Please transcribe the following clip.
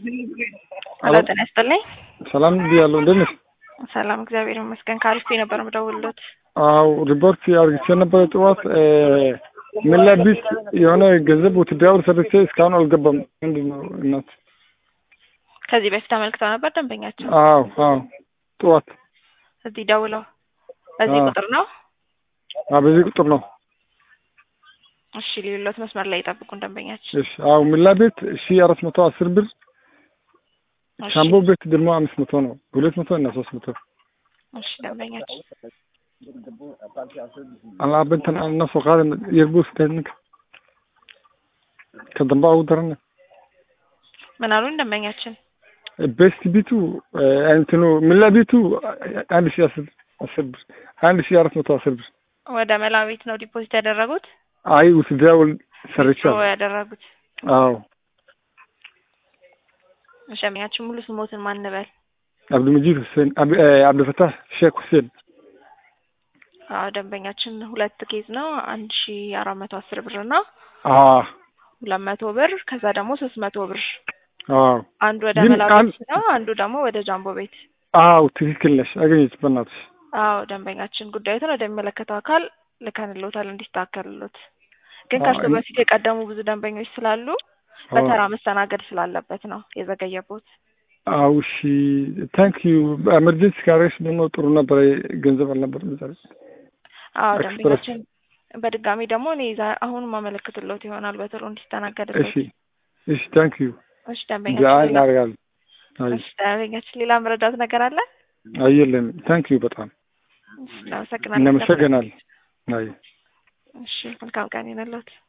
ሄሎ ጤና ይስጥልኝ። ሰላም ብያለሁ። እንዴት ነሽ? ሰላም እግዚአብሔር ይመስገን። ከአሪፍ ነበር የምደውልሎት። አው ሪፖርት አርግቼ ነበረ ጠዋት ምን ላይ ቢስ የሆነ ገንዘብ ውትድራዊ ሰርቼ እስካሁን አልገባም። ምንድን ነው እናት? ከዚህ በፊት አመልክተው ነበር ደንበኛቸው አዎ አዎ ጠዋት እዚህ ደውለው በዚህ አዎ። ቁጥር ነው። አዎ በዚህ ቁጥር ነው። እሺ ሌሎት መስመር ላይ ይጠብቁን ደንበኛችን። እሺ አዎ ምላ ቤት ሺ አራት መቶ አስር ብር እሺ፣ ሻምቦ ቤት ደግሞ አምስት መቶ ነው። ሁለት መቶ እና ሶስት መቶ እሺ ደንበኛችን alaabintan aan na soo qaadan yerbus ninka ka dambe ugu daran ምን አሉን ደንበኛችን? ቤስት ቢቱ እንትኑ ምላ ቢቱ አንድ ሺ አስር አስር ብር አንድ ሺ አራት መቶ አስር ብር ወደ መላዊት ነው ዲፖዚት ያደረጉት አይ ውትድራዊ ሰርቻለሁ። ነው ያደረጉት። አዎ እሺ ደንበኛችን ሙሉ ስሞትን ማን እንበል? አብዱልመጂድ ሁሴን አብ- እ፣ አብዱልፈታህ ሼክ ሁሴን አዎ ደንበኛችን ሁለት ኬዝ ነው አንድ ሺ አራት መቶ አስር ብር እና አዎ ሁለት መቶ ብር ከዛ ደግሞ ሶስት መቶ ብር አዎ አንዱ ወደ ግን መላዊት አንድ- ነው አንዱ ደግሞ ወደ ጃምቦ ቤት አዎ ትክክል ነሽ። አገኘች በእናትሽ አዎ ደንበኛችን ጉዳዩትን ወደሚመለከተው አካል ልከንሎታል እንዲስተካከልሎት። ግን አዎ፣ ከእርሱ እኔ- በፊት የቀደሙ ብዙ ደንበኞች ስላሉ በተራ መስተናገድ ስላለበት ነው የዘገየቦት። አዎ እሺ ታንክ ዩ በኤመርጀንሲ ካሬሽ ደግሞ ጥሩ ነበረ። ገንዘብ አልነበረም ዛሬ አዎ ኤክስፕረስ። ደንበኛችን በድጋሚ ደግሞ እኔ ዛ- አሁን ማመለክትሎት ይሆናል በቶሎ እንዲስተናገድሎት። እሺ እሺ ታንክ ዩ እሺ ያ ደንበኛችን ሌላ እናደርጋለን። አይ እሺ ደንበኛችን ሌላ መረዳት ነገር አለ? አየለን ታንክ ዩ በጣም እሺ እናመሰግናለን። እናመሰግናለን። አይ እሺ መልካም ቀን ይሁንልዎት።